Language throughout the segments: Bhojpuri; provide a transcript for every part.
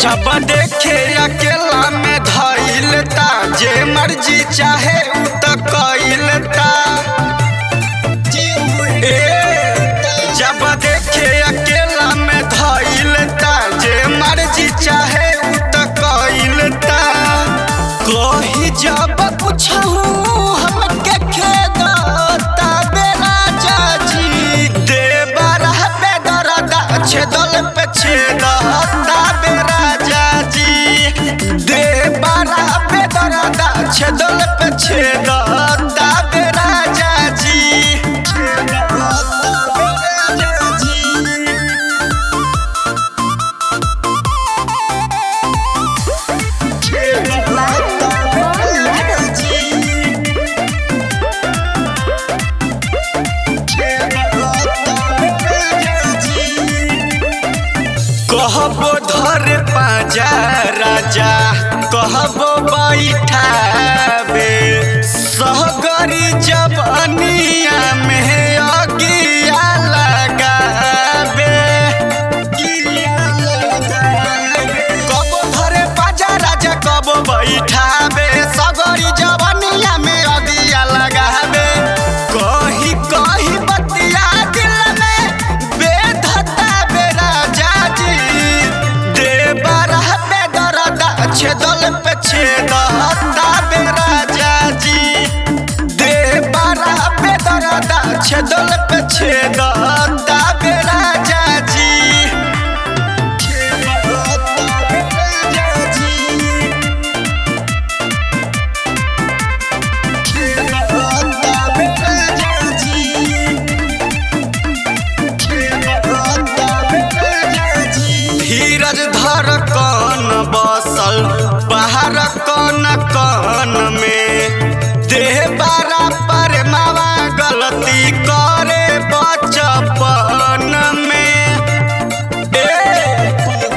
जब देखे अकेला में धइल ता जे मर्जी चाहे उ त कइल ता ए, जब देखे अकेला में धइल ता जे मर्जी चाहे उ त कइल ता कही जब पूछहू हमके खेद तबे राजा जी देवर बेदरदा छेदल पे छेद तबे राजा जी देवर बेदरदा छेदल पे छेद तबे राजा जी कहबो धर पाजा राजा कहबो बैठाबे सहगरी जबनिया में अगिया लगाबे कबो धरे पाजा राजा कबो बैठाबे सगरी जवनिया में अगिया लगाबे कही कही बतिया दिल में बेधता बे राजा जी देवर बेदरदा छेदल पे छेदता बे राजा जी देवर बेदरदा छेदल पे छेदता बे राजा जी धीरज धर कन बसल बाहर कन कन में देह बारा पर मावा गलती करे बचपन में ए,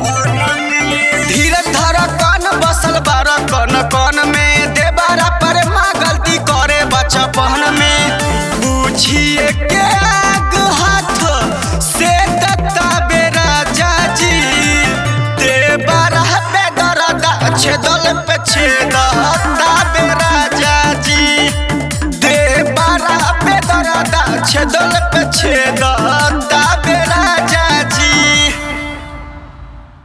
धीरज धर कन बसल बार कन कन में दे बारा पर माँ गलती करे बचपन में बुझिए के आग हाथ से दत्ता बेरा जाजी दे बारा बेदरदा छेदल पे छेदता बेरा जाजी दे बारा बेदरदा छेदल पे छेदता